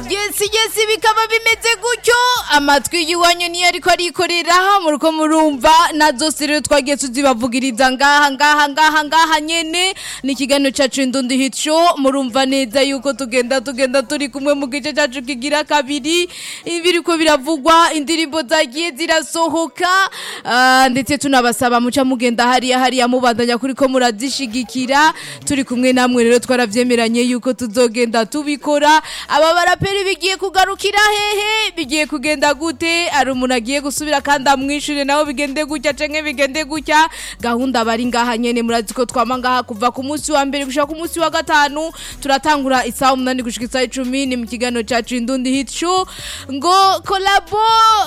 yesi yesi bikaba bimeze gutyo amatwi y'iwanyu niyo ariko arikorera muriko murumva na zose rero twagiye tuzibavugiriza ngaha ngaha ngaha ngaha nyene ni ikiganiro cacu indundi hit show murumva neza yuko tugenda tugenda turi kumwe mu gice cacu kigira kabiri ibiriko biravugwa indirimbo zagiye zirasohoka ah, ndetse tunabasaba muca mugenda hariya hariya mubandanya kuriko murazishigikira turi kumwe namwe rero twaravyemeranye yuko tuzogenda tubikora aba baraperi bigiye kugarukira hehe bigiye kugenda gute ari umuntu agiye gusubira kandi amwishure nawe bigende gutya canke bigende gutya gahunda bari ngaha nyene murazi ko twama ngaha kuva ku munsi wa mbere gushika ku munsi wa gatanu turatangura isaha umunani gushika isaha icumi ni mu kiganiro cacu indundi hit show ngo kolabo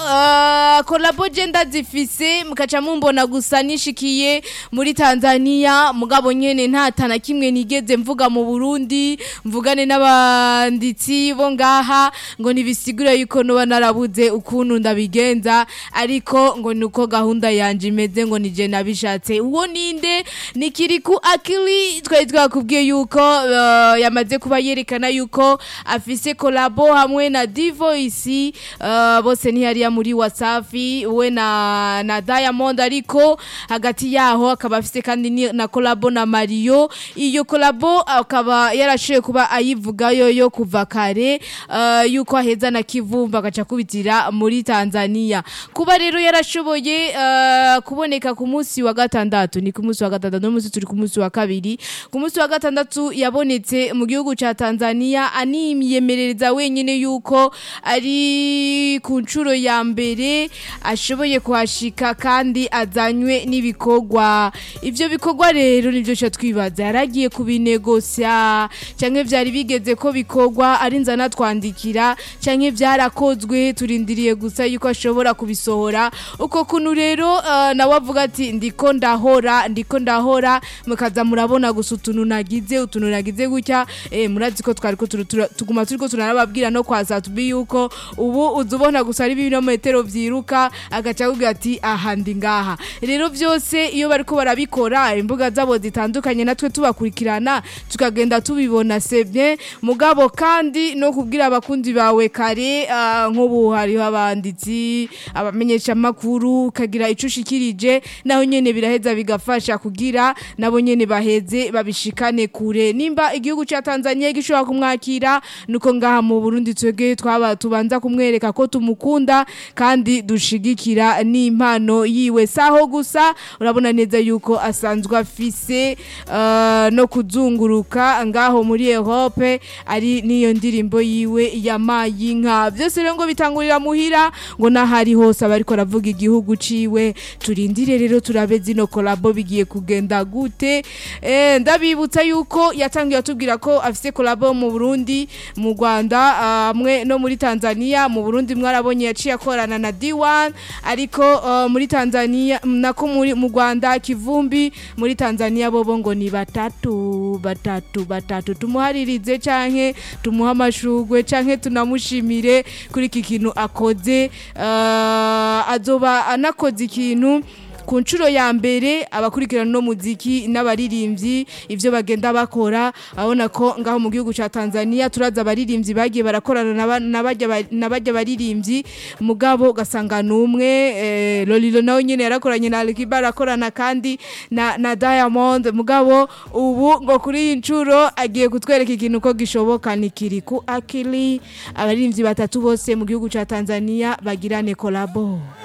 uh, kolabo je ndazifise mukaca mumbona gusa nishikiye muri Tanzania mugabo nyene nta tana kimwe nigeze mvuga mu Burundi mvugane n'abanditsi bo ngaha ngo nibisigure yuko noba narabuze ukuntu ndabigenza ariko ngo nuko gahunda yanje imeze ngo nije nabishatse uwo ninde nikiriku akili twari twakubwiye yuko uh, yamaze kuba yerekana yuko afise kolabo hamwe na Divoice uh, bose ntihariya muri Wasafi we na na Diamond ariko hagati yaho akaba afise kandi ni- na kolabo na Mario iyo kolabo akaba yarashoye kuba ayivuga yoyo kuva kare uh, yuko aheza na Kivumba agaca kubitira muri Tanzania kuba rero yarashoboye uh, kuboneka ku munsi wa gatandatu ni ku munsi wa gatandatu no munsi turi ku munsi wa kabiri ku munsi wa gatandatu yabonetse mu gihugu ca Tanzania animyemerereza wenyine yuko ari ku nshuro ya mbere ashoboye kuhashika kandi azanywe n'ibikorwa ivyo bikorwa rero nivyo ca twibaza yaragiye kubinegosya canke vyari bigeze ko bikorwa ari nzana twandikira canke vyarakozwe turindiriye gusa yuko ashobora kubisohora uko kuntu rero uh, nawe avuga ati ndiko ndahora ndiko ndahora mukaza murabona gusa utuntu nagize utuntu nagize gutya eh, murazi ko twariko turu- tura- tuguma turiko turanababwira no kwa Satubi yuko ubu uzubona gusa ari ibirometero vyiruka agaca akubwira ati aha ndi ngaha rero vyose iyo bariko barabikora imbuga zabo zitandukanye natwe tubakurikirana tukagenda tubibona sebye mugabo kandi no kubwira abakunzi bawe kare ah, nk'ubu hariho abanditsi abamenyesha makuru ukagira ico ushikirije naho nyene biraheza bigafasha kugira nabo nyene baheze babishikane kure nimba igihugu ca Tanzania gishobora kumwakira nuko ngaha mu Burundi twege twaba tubanza kumwereka ko tumukunda kandi dushigikira n'impano yiwe saho gusa urabona neza yuko asanzwe afise uh, no kuzunguruka ngaho muri Europe ari niyo ndirimbo yiwe yamaye inka byose rero ngo bitangurira muhira ngo nahari hose abariko aravuga igihugu ciwe turindire rero turabe zino kolabo bigiye kugenda gute eh, ndabibutsa yuko yatangiye atubwira ko afise kolabo mu Burundi mu Rwanda hamwe no muri Tanzania mu Burundi mwarabonye yaciye akorana na D1 ariko uh, muri Tanzania nako muri mu Rwanda kivumbi muri Tanzania bobo ngo ni batatu batatu batatu tumuharirize canke tumuha amashugwe canke tunamushimire kuri iki kintu akoze uh, azoba anakoze ikintu ku nshuro ya mbere abakurikirana no muziki n'abaririmbyi ivyo bagenda bakora abona ko ngaho mu gihugu ca Tanzania turaza abaririmbyi bagiye barakorana na ba- na barya ba- na barya baririmbyi mugabo gasanga numwe eh, Lolilo nawe nyene yarakoranye na Alikiba arakorana kandi na, na Diamond mugabo ubu ngo kuri iyi nshuro agiye kutwereka ikintu ko gishoboka ni kiri ku akili abaririmbyi batatu bose mu gihugu ca Tanzania bagirane kolabo